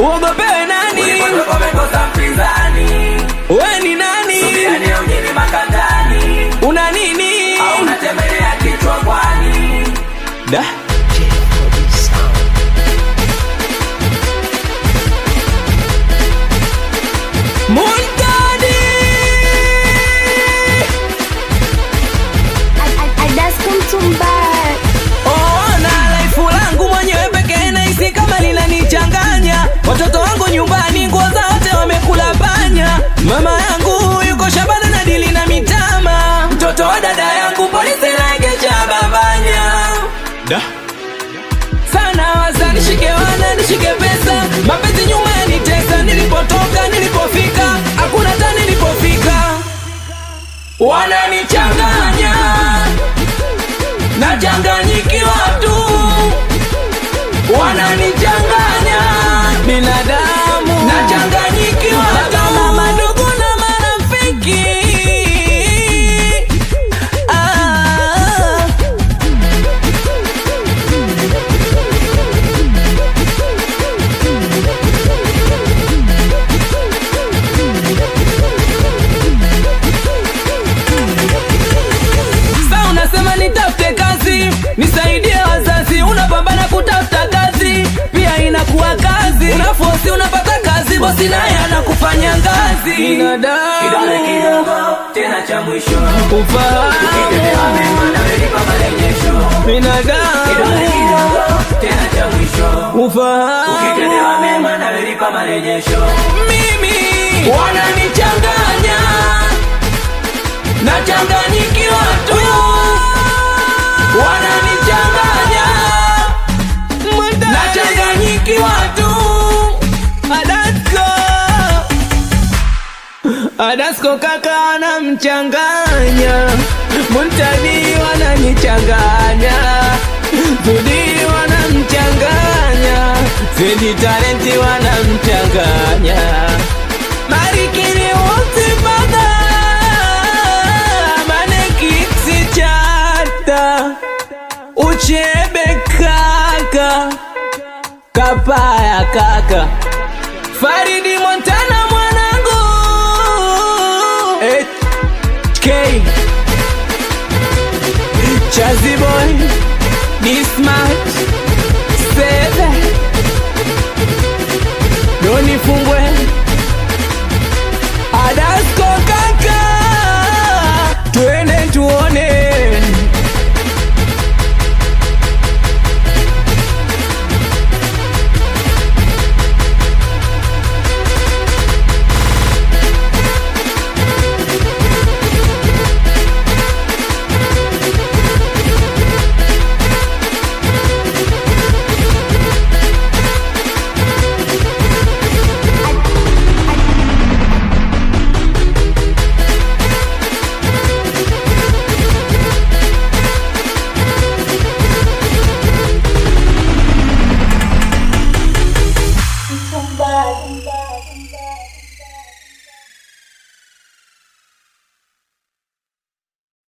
uogopewe nani Ulipotoka umekosa mpinzani. we ni nani Subira ni mjini makandani. una nini Au unatembelea kichwa kwani? da Muntadi Ona laifu langu mwenyewe pekee nahisi kama linanichanganya. Watoto wangu nyumbani, nguo za wote wamekula panya. Mama yangu yuko shambani na dili na mitama. Mtoto wa dada yangu polisi naegesha babanya. Da. Sana waza nishike wana nishike pesa, mapenzi nyuma yanitesa. Nilipotoka nilipofika, hakuna hata nilipofika, wananichanganya nachanganyikiwa tu, wananichanganya binadamu, nachanganyikiwa kama madogo na marafiki ah. Sa unasema nitafute kazi, nisaidie wazazi, unapambana kutafuta kazi, pia inakuwa kazi, unafosi unapata kazi, bosi naye anakufanya ngazi. Kidole kidogo tena cha mwisho. ufahamu Ukitendea mema na welipa marejesho. Kidole binadamu, kidogo tena cha mwisho. ufahamu Ukitendewa mema na welipa marejesho. mimi wananichanganya, nachanganyikiwa tu, wananichanganya, nachanganyikiwa tu. Adasko, Adasko kaka anamchanganya, Muntadi wananichanganya, Zudi wanamchanganya, Zedi talenti wanamchanganya, Marikini wote mpaka Manekiksi chata, Uchebe kaka, Kapaya kaka Faridi Montana mwanangu HK Chazi boy Ni smart Sebe Doni fungwe Adasko